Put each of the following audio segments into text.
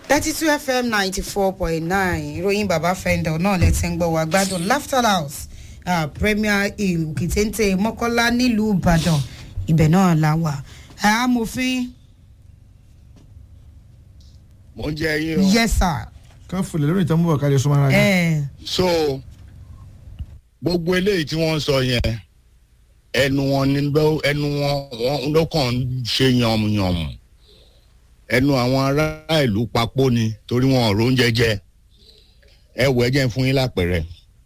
thirty two fm ninety four point nine ìròyìn bàbá fẹ́ndọ̀ náà lẹ ti ń gbọ́ wá gbádùn laughter house uh, premier hill kìtẹ́ńtẹ́ mọ́kọ́lá nílùú ìbàdàn ibẹ̀ náà la wà amòfin mo ń jẹ yín o. yes sir ká fòlè lórí ìtàn mú ọ̀kadì súnmọ́ ara rẹ̀. ẹ so gbogbo eléyìí tí wọ́n ń sọ yẹn ẹnu wọn ni ló ẹnu wọn wọn ló kàn ń ṣe yànmùyànmù ẹnu àwọn ará ìlú papò ni torí wọn ò róúnjẹ jẹ ẹ wọ ẹ jẹ́ n fún yín lápẹ̀rẹ̀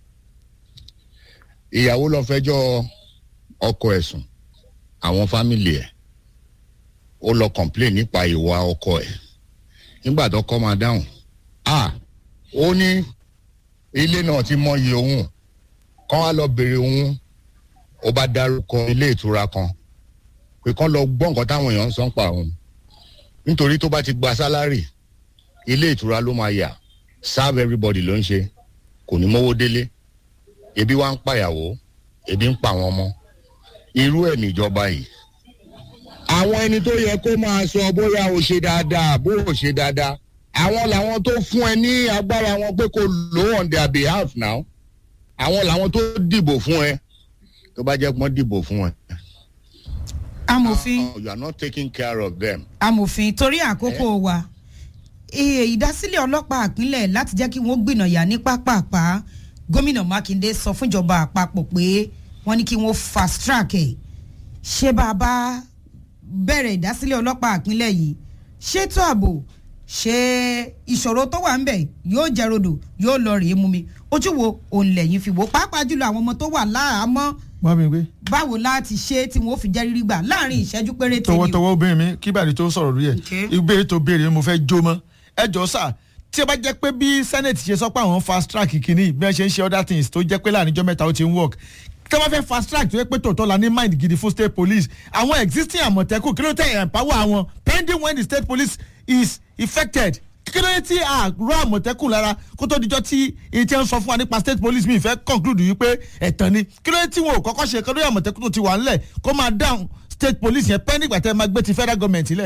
ìyàwó lọ fẹjọ́ ọkọ ẹ̀sùn àwọn fámìlì ẹ̀ ó lọ complain nípa ìwà ọkọ ẹ̀ nígbà tó kọ́ máa dáhùn ah ó ní ilé náà ti mọyì òun kán wá lọ bèrè òun ó bá dárúkọ ilé ìtura kan pé kán lọ gbọ́ nǹkan táwọn èèyàn ń sọ ń pa òun nítorí tó bá ti gba sálárì ilé ìtura ló máa yà serve everybody ló ń ṣe kò ní mówó délé ebi wá ń pàyàwó ebi ń pa àwọn ọmọ irú ẹ̀ níjọba yìí àwọn ẹni tó yẹ kó máa sọ bóyá o ṣe dáadáa bó o ṣe dáadáa àwọn làwọn tó fún ẹ ní agbára wọn pé kó lò on their behalf now àwọn làwọn tó dìbò fún ẹ tó bá jẹ́ pọ́n dìbò fún ẹ. amòfin you are not taking care of them. amòfin torí àkókò wa iye ìdásílẹ̀ ọlọ́pàá àpínlẹ̀ láti jẹ́ kí wọ́n gbìnàyà ní pápápá gómìnà mákindé sọ fúnjọba àpapọ̀ pé wọ́n ní kí wọ́n fast track ẹ̀ ṣé bàbá bẹ̀rẹ̀ ìdásílẹ̀ ọlọ́pàá àpínlẹ̀ yìí ṣètò ààbò ṣé ìṣòro tó wà ń bẹ̀ yóò jẹ́ rodò yóò lọ rèé mú mi ojú wo òun lẹ́yìn fi wò pàápàá jùlọ àwọn ọmọ tó wà láàámọ́ wọ́n mi gbé báwo láti ṣe tí wọ́n fi jẹ́ rírí gbà láàrin ìṣẹ́jú péréte ni o. tọwọ́tọwọ́ obìnrin mi kí bàdí tó sọ̀rọ̀ lórí ẹ̀ Okay. ìbéèrè tó béèrè mo fẹ́ jó mọ́ ẹ jọ sà tí ẹ bá jẹ́ pé bí senate ṣe sọ pé àwọn fast track kìíní bí wọ́n ṣe ń ṣe other things tó jẹ́ pé láàrin ijọ́ mẹ́ta ó ti ń work tí wọ́n fẹ́ fast track tó yẹ pé tòótọ́ la ní mind gidi fún state police àwọn existing àmọ̀tẹ́kùn kí ló tẹ̀ empower àwọn pending when the state police is effected kí ló dé tí a rọ àmọ̀tẹ́kùn lára kó tó dijọ́ tí èyí tí wọ́n sọ fún wa nípa state police mi ìfẹ́ conclude yìí pé ẹ̀tàn ni kí ló dé tí wọn ò kọ́kọ́ ṣe kí ló dé àmọ̀tẹ́kùn tó ti wà ńlẹ̀ kó máa down state police yẹn pending gbàtẹ́ máa gbé ti federal government lẹ̀.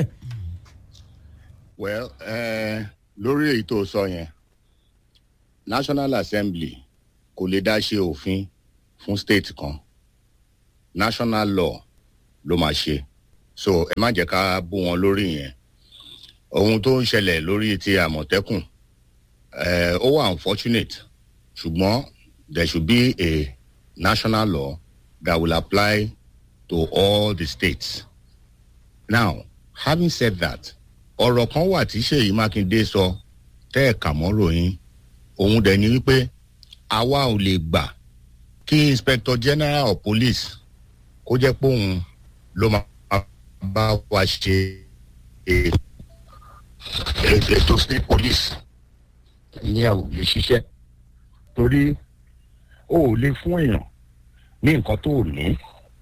well eh, lórí èyí tó sọ yẹn national assembly kò lè dá ṣe òfin fún state kan national law ló máa ṣe so ẹ má jẹ́ ká bú wọn lórí yẹn ohun tó ń ṣẹlẹ̀ lórí ti àmọ̀tẹ́kùn eh, ó wà unfortunate ṣùgbọ́n there should be a national law that will apply to all the states now having said that ọ̀rọ̀ kan wà tí ṣèyí mákindé sọ tẹ́ ẹ̀ kà mọ́ ròyìn òun dẹ̀ ni wípé àwa ò lè gbà kí inspector general of police kó jẹ́ pé òun ló máa bá wa ṣe è- è- ètò state police ìyẹn ò lè ṣiṣẹ́ torí o ò lè fún èèyàn ní nǹkan tó ò ní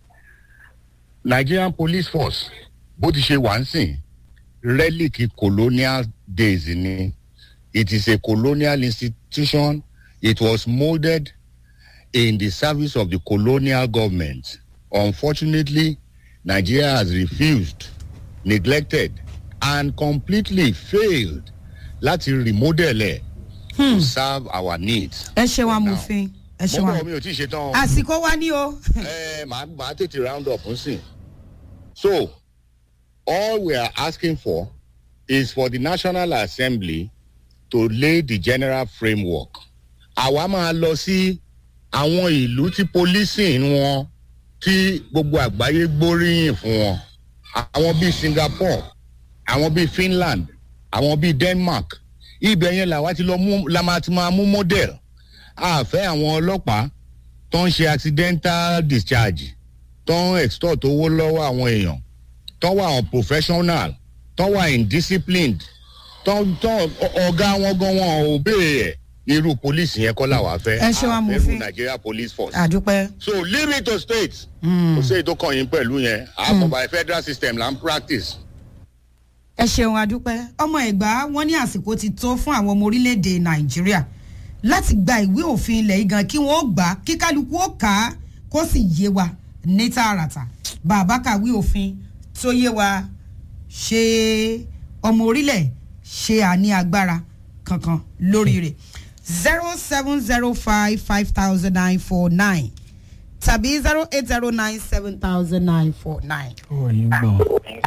nigerian police force bó ti ṣe wà ń sìn relic colonial days ni it is a colonial institution it was molded in the service of the colonial government unfortunately nigeria has refused neglected and completely failed láti remodel ẹ to serve our needs. ẹ ṣeun for now. amòfin ẹ ṣeun mo bọ̀ amòfin mi ò tí ì ṣe tán o àsìkò wa ní o. ẹ màá màá tètè round up nsìn. so all we are asking for is for the national assembly to lay the general framework. àwa máa lọ sí àwọn ìlú tí policing wọn tí gbogbo àgbáyé gbóríyìn fún wọn àwọn bíi singapore àwọn bíi finland àwọn bíi denmark ibẹ̀ yẹn làwa ti lọ mú la máa ti máa mú model àfẹ́ àwọn ọlọ́pàá tó ń ṣe accidental discharge tó ń extort owó lọ́wọ́ àwọn èèyàn tó wà unprofessional tó wà indisciplined tó tó ọ- ọ̀gá wọn gan wọn ò béèrè ẹ̀ irú police yẹn kọ́ làwa fẹ́ Ẹ ṣe wá mú àfẹ́rù fín. nigeria police force àdúpẹ́. so leave it to states kò sí èyí tó kàn yín pẹ̀lú yẹn àfọ̀bà federal system là ń practice. ẹ ṣeun adúpẹ́ ọmọ ẹ̀gbá wọn ní àsìkò ti tó fún àwọn ọmọ orílẹ̀-èdè nàìjíríà láti gba ìwé òfin ilẹ̀ yìí gan kí wọ́n gbà á kí kálukú ó kà á kó sì yé wa ní tààràtà bàbá kàwé òfin tó yé wa ṣe ọmọ orílẹ̀ ṣe àní agbára kankan lórí rẹ̀ zero seven zero five five thousand nine four nine tàbí zero eight zero nine seven thousand nine four nine. ó yín gbọ̀n.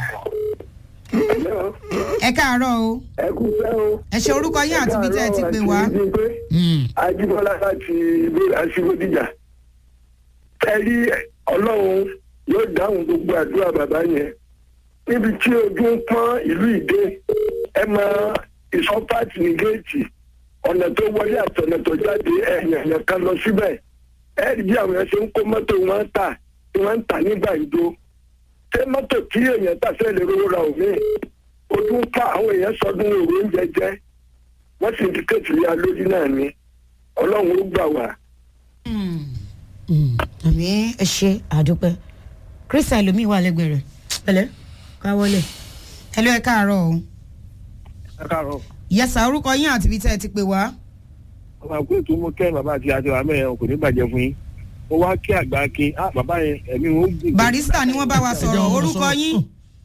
ẹ káàárọ̀ o ẹ kú fẹ́ o. ẹ ṣe orúkọ yín àti ibi tẹ́ ẹ ti pè wá. ajíbọ́lá láti ìbéèrè aṣíwòdìjà. ẹ rí ọlọ́run yóò dáhùn gbogbo àdúrà bàbá yẹn. níbi tí ojú ń pọ́n ìlú ìdè ẹ mọ ìsọpáàtì ní géètì ọ̀nà tó wọlé àti ọ̀nà tó jáde ẹ̀yàn ẹ̀yàn kan lọ síbẹ̀. ẹ rí bí àwọn yẹn ṣe ń kó mọ́tò wọn tà tí wọ́n ń tà nígbà ìjó. ṣé mọ́tò tí èèyàn tà fẹ́ lè rówó ra òmíì ojú ń ká àwọn èèyàn sọdún òru oúnjẹ jẹ wọn sì ti kéètì ya lórí náà ni ọlọ́run ó gbà wá. àmì ẹ ṣe àdúpẹ́ christian lomi wà lẹ́gbẹ̀ẹ́ rẹ̀ pẹ̀lẹ́ káwọ́lẹ̀ ẹ ló ẹ káàárọ̀ o ẹ káàárọ̀ yẹsà orúkọ yín àti ibi tẹ́ ẹ ti pè wá. ọmọ àpò ètò mú kẹ́ bàbá àti àti àmì ẹ̀ kò ní bàjẹ́ fún yín ó wá kí àgbà kí á bàbá yẹn ẹ̀mí wọn ó gùn. barista ni wọ́n bá wa sọ̀rọ̀ wọn orúkọ sọ̀rọ̀. yín.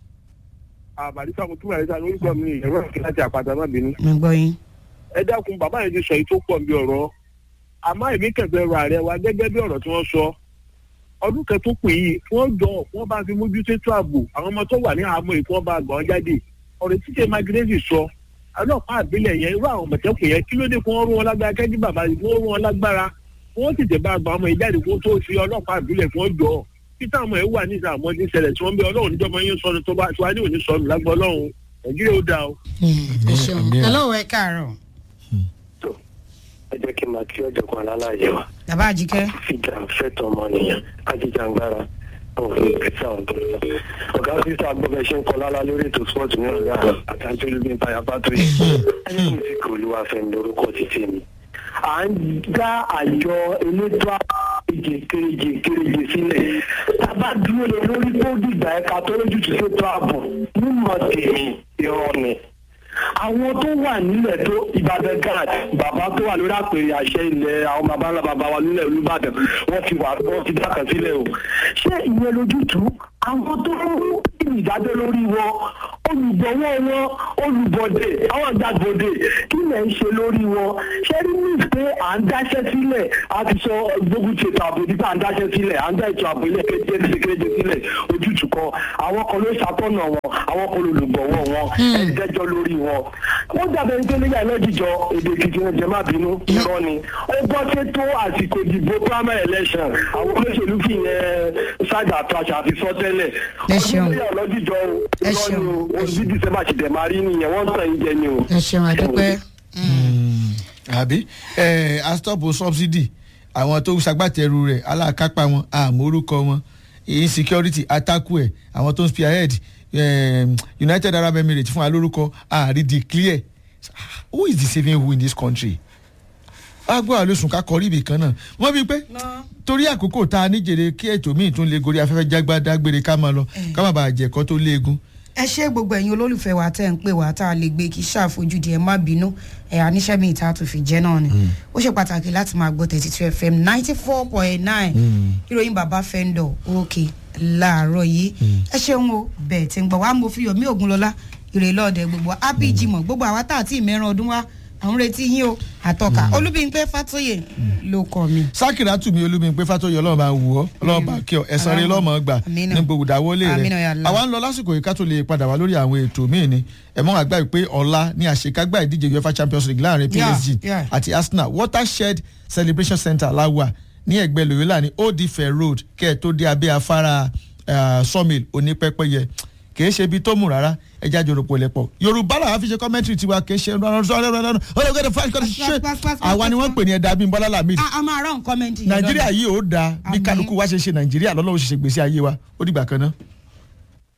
àbàdísà mo tún barista ní orúkọ mi ẹ̀rọ ìkí láti àpáta má bínú. mo gbọ́ yín. ẹ dákun bàbá yẹn ti sọ èyí tó pọ̀ bí ọ̀rọ̀ àmọ́ èmi kẹfẹ́ rọ ààrẹ wa gẹ́gẹ́ bí ọ̀rọ̀ tí wọ́n sọ ọdún kan tó pè yìí kí wọ́n jọ wọ́n bá fi mójútó ètò ààbò àwọn ọmọ tó wà ní àhámọ́ yìí kí wọ́n bá gbọ́n jáde ọ̀rọ̀ títí magrezi sọ ọlọ́pàá àbílẹ̀ yẹn irú àwọn ọmọọ̀tẹ́kùn yẹn kí ló dé kí wọ́n rú wọn lágbára kẹ́jú bàbá yìí kí wọ́n rú wọn lágbára kí wọ́n tètè bá gba ọmọ yìí jáde kí wọ́n tó fi ọlọ́pàá àbílẹ̀ kí wọ́n jọ títà ọmọ yìí wà ní ìsàmọ́ ní ìṣẹ̀lẹ̀ tí wọ́n bẹ ọlọ́run níjọba yín sọnù tó bá tiwa ní òní sọnù lágbọ́ ọlọ́run nàìjíríà ó dáa o. ẹ ṣeun àmì ẹ̀. hello ẹ káàárọ̀ ẹ jẹ́ kí n máa kí ọ̀jọ̀gbọ́n alálàyé wa bàbá àjíkẹ́. fìjà fẹ́tọ̀ ọmọnìyàn ajíjàngbara òfin ìgbésẹ̀ àwọn tó lọ. ọ̀gá sísá gbọ́dọ̀ ṣe ń kọ lálá lórí ètò spọ́ọ̀tù ní ọ̀gá àtàjọ́ olúbi ń payá pátó yìí. ẹni mi ti kò olúwa fẹ́mi lórúkọ títí mi. à ń dá àjọ elétò àbèjì kéréje kéréje sílẹ̀. tábà dúró lé lórí tó dìgbà ẹ̀ka tó lójú tó ṣètò ààbò mímọ̀ tèmi irọ́ ni àwọn tó wà nílẹ̀ tó ìbàdàn gad bàbá tó wà lórí àpèrè àṣẹ ilẹ̀ àwọn bàbá ńlá bàbá wa nílẹ̀ olùbàdàn wọ́n ti wà wọ́n ti dákàn sílẹ̀ o. ṣé ìyẹn lójútùú àwọn tó ń mú ìdájọ́ lórí wọn olùgbọ̀wọ́ wọn olùbọ̀dé àwọn àgbàgbọ̀dé kí lẹ̀ ń ṣe lórí wọn ṣé rí ní pé à ń dáṣẹ́ sílẹ̀ a ti sọ gbógun ti ètò ààbò nípa à ń dáṣẹ́ sílẹ̀ à ń dá ètò ààbò ilé kéde kéde sílẹ̀ ojútùú kan àwọn kan ló ṣàtọ̀nà wọn àwọn kan olùgbọ̀wọ́ wọn ẹ̀ ń dẹ́jọ́ lórí wọn. wọ́n dàbẹ̀ ní pé nígbà ìlọ́jìjọ èdè èkìtì wọn jẹ́ má bínú irọ́ ni ó bọ́ sí tó àsìkò ìdìbò primary election àwọn olóṣèlú fi yẹn ṣáàjà àtàṣà àti sọ́tẹ́lẹ̀ Ẹ ṣeun. ọdún nígbà ìlọ́jìjọ Ẹ irọ́ ni ṣeun. o oṣù dísẹ́mbà ṣì dẹ̀ máa rí nìyẹn wọ́n ń tàn yín jẹ ni o. ẹ ṣeun àdúpẹ́. àbí ẹ astop subsidy àwọn tó ṣagbátẹrù rẹ̀ alákápá wọn àmórúkọ wọn insecurity attack ẹ àwọn tó ń spearhead um, united arab emirates fún wa lórúkọ ààrí declare who is deceiving who in this country agbó àlósùn ká kọrí ibì kan náà wọ́n bí pé torí àkókò tá a níjèrè kí ètò míì tún lè gorí afẹ́fẹ́ jágbá dágbére ká máa lọ ká má bàa jẹ̀kọ́ tó léegun ẹ ṣé gbogbo ẹ̀yin olólùfẹ́ wa tẹ́ ń pè wá tá a lè gbé kí ṣàfojúdi ẹ má bínú ẹ̀ àníṣẹ́ mi ìta tó fi jẹ́ náà ni ó ṣe pàtàkì láti máa gbọ́ thirty two fm ninety four point nine ìròyìn bàbá fẹ́ńdọ̀ òkè láàárọ̀ yìí ẹ ṣeun o bẹ́ẹ̀ tí ń gbọ́ wá mo fi yomi ògúnlọ́lá ìrè lọ́ọ̀dẹ gbogbo wa happy jimoh gbogbo àwa tá àti ìmẹ́ran ọdún wa àwọn retí yín o àtọ́ka olúbíńpẹ́ fàtóyè ló kọ́ mi. sákìrà tù mí olúmi pé fàtọ́yọ̀ ọlọ́run bá wù ọ́ ọlọ́run bá kí ọ ẹ̀sán rẹ lọ́mọ gbà Àmínà. ní gbogbo ìdáwọ́lé Àmínà ya rẹ̀ Allah. àwa ń lọ lásìkò yìí ká tó lè padà wá lórí àwọn ètò míì ni ẹ̀mọ́ àgbà yìí pé ọ̀la ní àṣekágbá ìdíje uefa champions league láàrin Yeah, psg yeah. àti arsenal watershed celebration center láwà ní ẹgbẹ́ loyola ní old ife road kẹ́ ẹ̀ tó dé abẹ́ afárá ah, sawmill onípẹ́pẹ́yẹ kì í ṣe ibi tó mú rárá ẹja jòròpọ̀ lẹ́pọ̀ yorùbá làwọn fi ṣe commentary tiwa kì í ṣe àwa ni wọ́n pè ní ẹ̀dá bíi bọ́lá lamid a a máa rán kọ́mẹ́ntì yẹn nàìjíríà lọ́dọ̀. yìí ó dáa bí Àmín. kálukú wá ṣe ṣe nàìjíríà lọ́lọ́wọ́ ṣe ṣe gbèsè ayé wa ó dìgbà kan náà.